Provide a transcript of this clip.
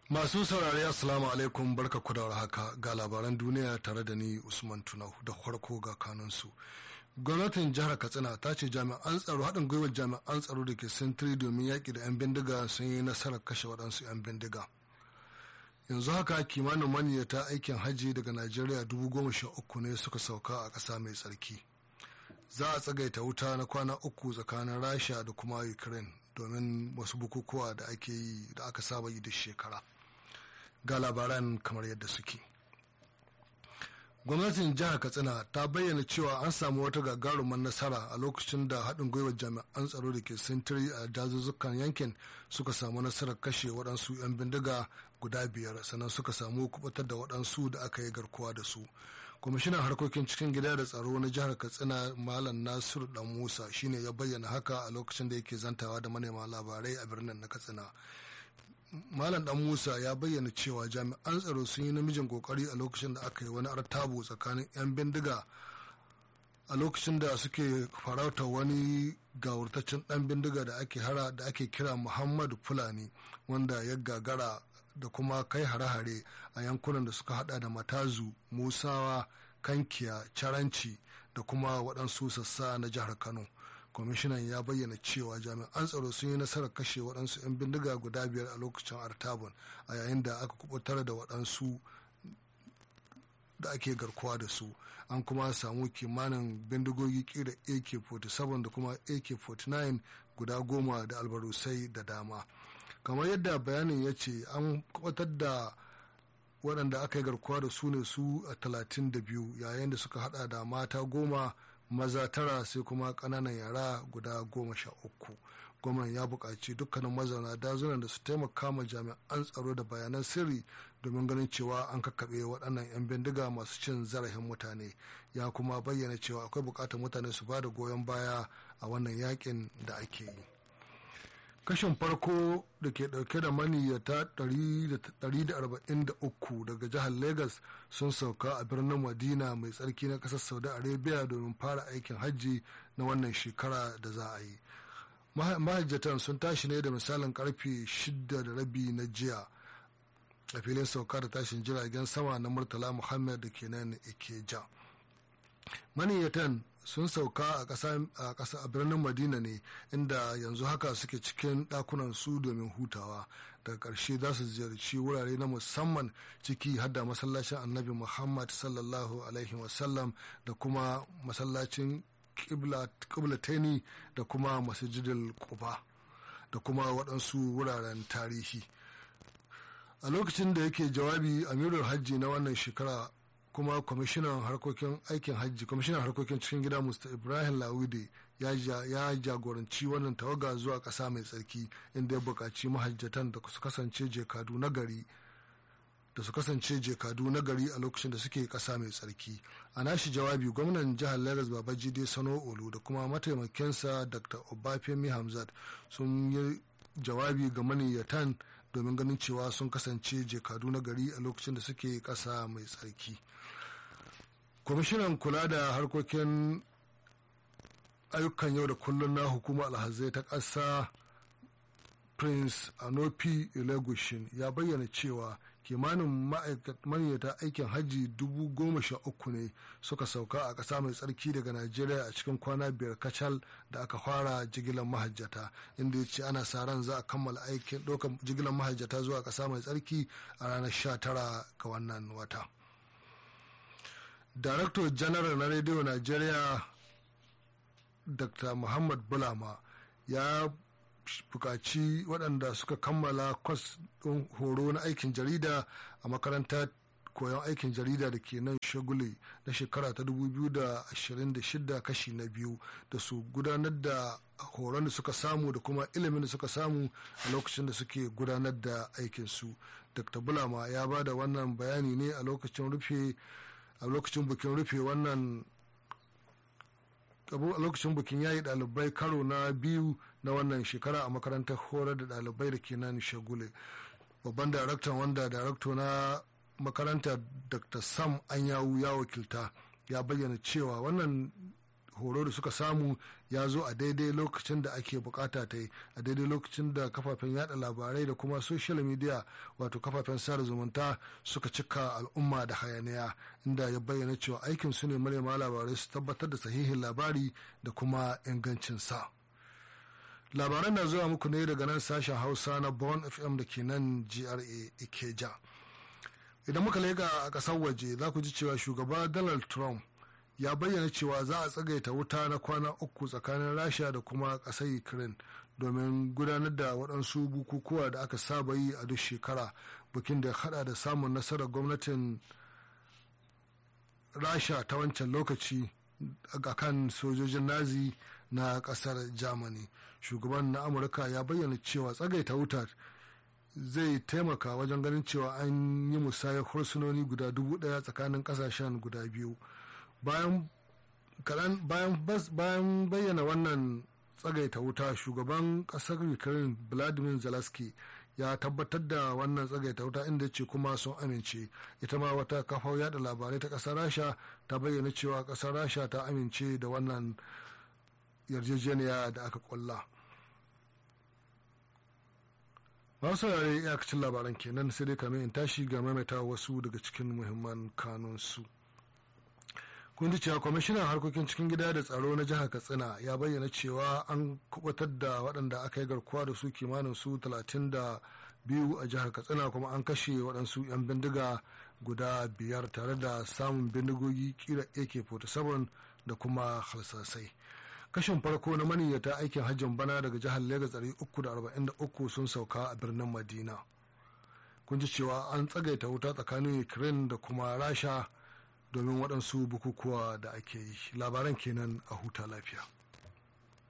Masu saurari Assalamu alaikum barka ku da haka ga labaran duniya tare da ni Usman Tunau da farko ga kanunsu. Gwamnatin jihar Katsina ta ce jami'an tsaro haɗin gwiwar jami'an tsaro da ke sintiri domin yaƙi da 'yan bindiga sun yi nasarar kashe waɗansu 'yan bindiga. Yanzu haka kimanin maniyyata aikin hajji daga Najeriya dubu goma sha uku ne suka sauka a ƙasa mai tsarki. Za a tsagaita wuta na kwana uku tsakanin Rasha da kuma Ukraine domin wasu bukukuwa da ake yi da aka saba yi da shekara. ga labaran kamar yadda suke gwamnatin jihar katsina ta bayyana cewa an samu wata gagarumar nasara a lokacin da haɗin gwiwar jami'an tsaro da ke sintiri a dazuzzukan yankin suka samu nasarar kashe waɗansu 'yan bindiga guda biyar sannan suka samu kubutar da waɗansu da aka yi garkuwa da su kwamishinan harkokin cikin gida da tsaro na jihar katsina malam nasiru dan musa shine ya bayyana haka a lokacin da yake zantawa da manema labarai a birnin na katsina malam dan musa ya bayyana cewa jami'an tsaro sun yi namijin kokari a lokacin da aka yi wani artabu tsakanin 'yan bindiga a lokacin da suke farauta wani gawurtaccen dan bindiga da ake hara da ake kira muhammadu fulani wanda ya gagara da kuma kai hare-hare a yankunan da suka hada da matazu musawa kankiya caranci da kuma waɗansu sassa na jihar kano kwamishinan ya bayyana cewa jami'an tsaro sun yi nasarar kashe waɗansu 'yan bindiga guda biyar a lokacin artabun a yayin da aka kubutar da waɗansu da ake garkuwa da su an kuma samu kimanin bindigogi kira ak-47 da kuma ak-49 guda goma da albarusai da dama kamar yadda bayanin ya ce an kubutar da waɗanda aka yi garkuwa da su ne su a 32 yayin da suka hada da mata goma maza tara sai kuma ƙananan yara guda goma sha uku gwamnan ya buƙaci dukkanin mazauna dazunan da su taimaka ma jami'an tsaro da bayanan sirri domin ganin cewa an kakkaɓe waɗannan 'yan bindiga masu cin zarafin mutane ya kuma bayyana cewa akwai buƙatar mutane su ba da goyon baya a wannan yakin da ake yi kashin farko da ke dauke da maniyyata 143 daga jihar lagos sun sauka a birnin madina mai tsarki na kasar saudi arabia domin fara aikin hajji na wannan shekara da za a yi mahajjatan sun tashi ne da misalin karfe 6 da rabi na jiya a filin sauka da tashin jiragen sama na murtala muhammad da ke nan ikeja maniyyatan sun sauka a ƙasa a birnin madina ne inda yanzu haka suke cikin ɗakunan su domin hutawa daga ƙarshe za su ziyarci wurare na musamman ciki har da masallacin annabi muhammad sallallahu alaihi wasallam da kuma masallacin ƙiblatani da kuma masjidil quba da kuma waɗansu wuraren tarihi a lokacin da yake jawabi amirul hajji na wannan shekara kuma kwamishinan harkokin aikin hajji kwamishinan harkokin cikin gida musta ibrahim lawide ya jagoranci wannan tawaga zuwa ƙasa mai tsarki inda ya buƙaci mahajjatan da su kasance jekadu na gari da su kasance jekadu na gari a lokacin da suke ƙasa mai tsarki a nashi jawabi gwamnan jihar lagos babajide sano olu da kuma mataimakinsa dr obafemi hamzat sun yi jawabi ga maniyyatan domin ganin cewa sun kasance jekadu na gari a lokacin da suke ƙasa mai tsarki kwamishinan kula da harkokin ayyukan yau da kullum na hukumar alhazai ta ƙasa prince anopi ilegushin ya bayyana cewa kimanin ma'aikata aikin hajji dubu goma sha uku ne suka sauka a ƙasa mai tsarki daga najeriya a cikin kwana biyar kacal da aka fara jigilar mahajjata inda ya ce ana sa ran za a kammala aikin ɗaukar jigilar mahajjata zuwa ƙasa mai tsarki a ranar sha tara ga wannan wata Darakto Janaral na rediyo najeriya dr muhammad bulama ya bukaci waɗanda suka kammala kwas ɗin horo na aikin jarida a makarantar koyon aikin jarida da ke nan shagule na shekara ta 2026 kashi na biyu da su gudanar da horon da suka samu da kuma ilimin da suka samu a lokacin da suke gudanar da aikinsu dr bulama ya ba da wannan bayani ne a lokacin rufe a lokacin bikin rufe wannan a lokacin bikin yayi ɗalibai karo na biyu na wannan shekara a makarantar horar da ɗalibai da ke nan shagule babban daraktan wanda darakto na makaranta dr sam anyawu ya wakilta ya bayyana cewa wannan horo da suka samu ya zo a daidai lokacin da ake bukata ta yi a daidai lokacin da kafafen yada labarai da kuma social media wato kafafen sada zumunta suka cika al'umma da hayaniya inda ya bayyana cewa aikin su ne manema labarai su tabbatar da sahihin labari da kuma ingancin sa labaran na zuwa muku ne daga nan sashen hausa na born fm da ke nan gra ikeja idan muka lega a ƙasar waje za ku ji cewa shugaba donald trump ya bayyana cewa za a tsagaita wuta na kwana uku tsakanin rasha da kuma ƙasar ukraine domin gudanar da waɗansu bukukuwa da aka saba yi a duk shekara bukin da hada da samun nasarar gwamnatin rasha ta wancan lokaci a kan sojojin nazi na ƙasar germany shugaban na amurka ya bayyana cewa tsagaita wutar zai taimaka wajen ganin cewa an yi musayar hursunoni guda dubu daya tsakanin kasashen guda biyu bayan bayyana wannan tsagaita wuta shugaban kasar ukraine vladimir zelensky ya tabbatar da wannan tsagaita wuta inda ce kuma sun amince ita ma wata kafar yada labarai ta kasar rasha ta bayyana cewa kasar rasha ta amince da wannan yarjejeniya da aka kulla. masu saurare iyakacin labaran kenan sai dai kamin in tashi ga maimaita wasu daga cikin muhimman kanunsu kun ji cewa kwamishinan harkokin cikin gida da tsaro na jihar katsina ya bayyana cewa an kubatar da waɗanda aka yi garkuwa da su kimanin su talatin da biyu a jihar katsina kuma an kashe waɗansu 'yan bindiga guda biyar tare da samun bindigogi kira ak-47 da kuma halsasai kashin farko na maniyyata aikin hajjin bana daga jihar Legas 343 sun sauka a birnin Madina. Kun ji cewa an tsagaita wuta tsakanin Ukraine da kuma Rasha domin waɗansu bukukuwa da ake yi. Labaran kenan a huta lafiya.